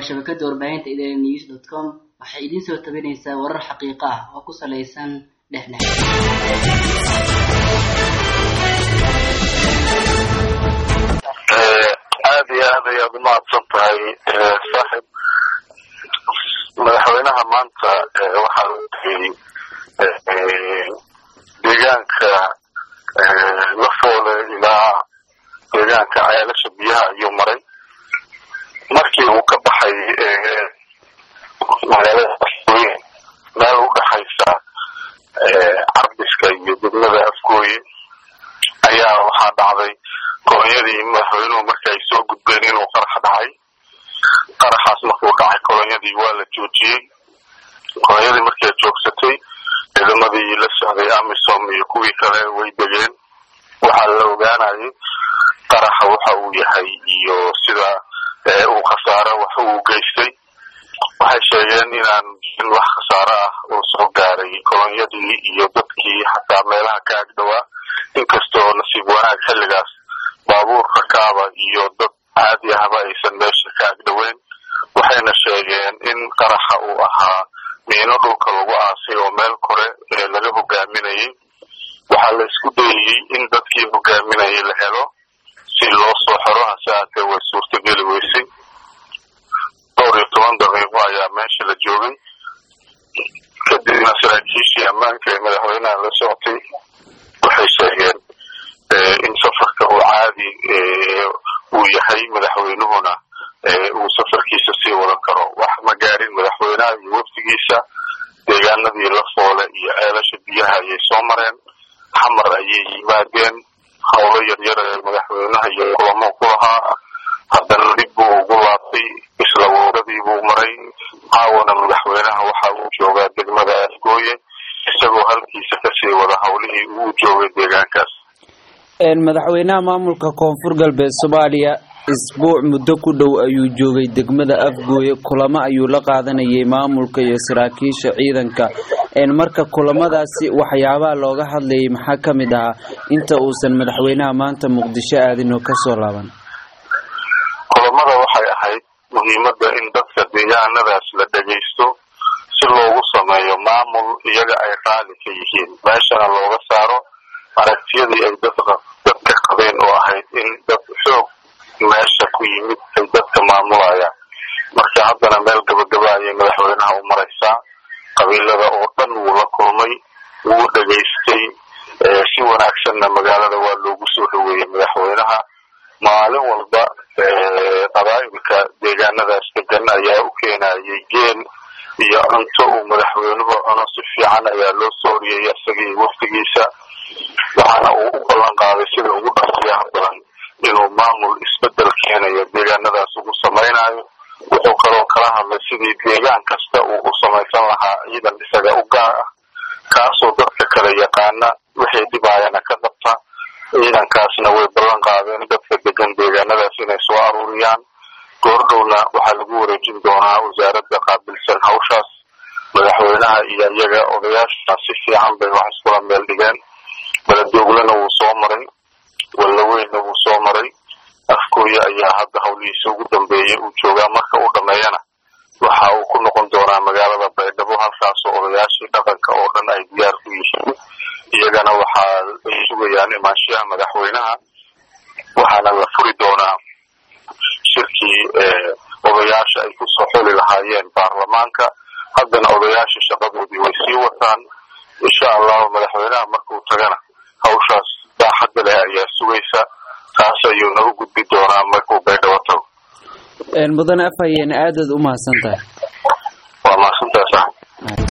shabakada warbaahinta idn news dot com waxay idiin soo tabinaysaa warar xaqiiqo ah oo ku salaysan dhexdhex aada iyo aad ayaad umahadsan tahay saaxib madaxweynaha maanta waxaa la tegey deegaanka lafoole ilaa deegaanka ceelasha biyaha ayuu maray markii uu ka baxay magaalada afgooye meel udhaxaysa carbiska iyo degmada afgooye ayaa waxaa dhacday kolonyadii madaxweynuhu marka ay soo gudbeen inuu qarax dhacay qaraxaas markuu dhacay kolonyadii waa la joojiyey kolonyadii markay joogsatay ciidamadii la socday amisom iyo kuwii kale way degeen waxaa la ogaanayay qaraxa waxa uu yahay iyo sida uu khasaaro wax uu geystay waxay sheegeen inaan jirin wax khasaaro ah oo soo gaaray kolonyadii iyo dadkii xataa meelaha ka agdhowaa inkastoo nasiib wanaag xilligaas baabuur rakaaba iyo dad caadi ahba aysan meesha ka agdhoweyn waxayna sheegeen in qaraxa uu ahaa miino dhulka lagu aasay oo meel kore laga hogaaminayay waxaa la isku dayayey in dadkii hogaaminayay la helo si loo soo xero hase haatee way suurtageli weysay dhowr iyo toban daqiiqo ayaa meesha la joogay kadibna saraakiishii ammaanka ee madaxweynaha la socotay waxay sheegeen in safarka uu caadi uu yahay madaxweynuhuna uu safarkiisa sii wadan karo wax ma gaarin madaxweynaha iyo wafdigiisa deegaanadii lafoole iyo ceelasha biyaha ayay soo mareen xamar ayay yimaadeen howlo yaryar ee madaxweynaha iyo kulamo ku lahaa haddana dib buu ugu laabtay isla wowradii buu maray caawana madaxweynaha waxa uu joogaa degmada afgooye isagoo halkiisa kasii wada howlihii uu joogay deegaankaas madaxweynaha maamulka koonfur galbeed soomaaliya isbuuc muddo ku dhow ayuu joogay degmada afgooye kulamo ayuu la qaadanayay maamulka iyo saraakiisha ciidanka marka kulamadaasi waxyaabaha looga hadlayay maxaa ka mid ahaa inta uusan madaxweynaha maanta muqdisho aadin oo kasoo laaban kulamada waxay ahayd muhiimadda in dadka deegaanadaas la dhegaysto si loogu sameeyo maamul iyaga ay raali ka yihiin meeshana looga saaro aragtiyadii ay dadka dadka qabeen oo ahayd in dad xoog meesha ku yimid ay dadka maamulayaan marka haddana meel gabagaba ayay madaxweynaha u maraysaa qabiilada oo dhan wuu la kulmay wuu dhegaystay si wanaagsanna magaalada waa loogu soo dhaweeyey madaxweynaha maalin walba qabaa'ilka deegaanadaas degan ayaa u keenayay geel iyo cunto uu madaxweynuhu cuno si fiican ayaa loo soo horiyey isagii waftigiisa waxaana uu u ballan qaaday sida ugu dhaqsiyaha badan inuu maamul isbedel keenayo deegaanadaas ugu samaynayo wuxuu kaloo kala hadlay sidii deegaan kasta uu u samaysan lahaa ciidan isaga u gaar ah kaasoo dadka kale yaqaana wixii dhibaayana ka qabta ciidankaasna way ballan qaadeen dadka degan deegaanadaas inay soo aruuriyaan goordhowna waxaa lagu wareejin doonaa wasaaradda qaabilsan hawshaas madaxweynaha iyo iyaga odayaashuna si fiican bay wax iskula meel dhigeen baladooglana wuu soo maray wallaweynna wuu soo maray afkooye ayaa hadda hawlihiisa ugu dambeeyay uu joogaa marka uu dhameeyana waxa uu ku noqon doonaa magaalada baydhabo halkaasoo odayaashii dhaqanka oo dhan ay diyaar ku yihiin iyagana waxaa ay sugayaan imaanshiyaha madaxweynaha waxaana la furi doonaa shirkii odayaasha ay kusoo xuli lahaayeen baarlamaanka haddana odayaasha shaqadoodii way sii wataan insha allahu madaxweynaha markuu tagana hawshaas baaxadda leh ayaa sugaysa taas ayuu nagu gudbi doonaa markuu baydhabo tago mudane afhayeen aadaad u mahadsan tahay waa mahadsan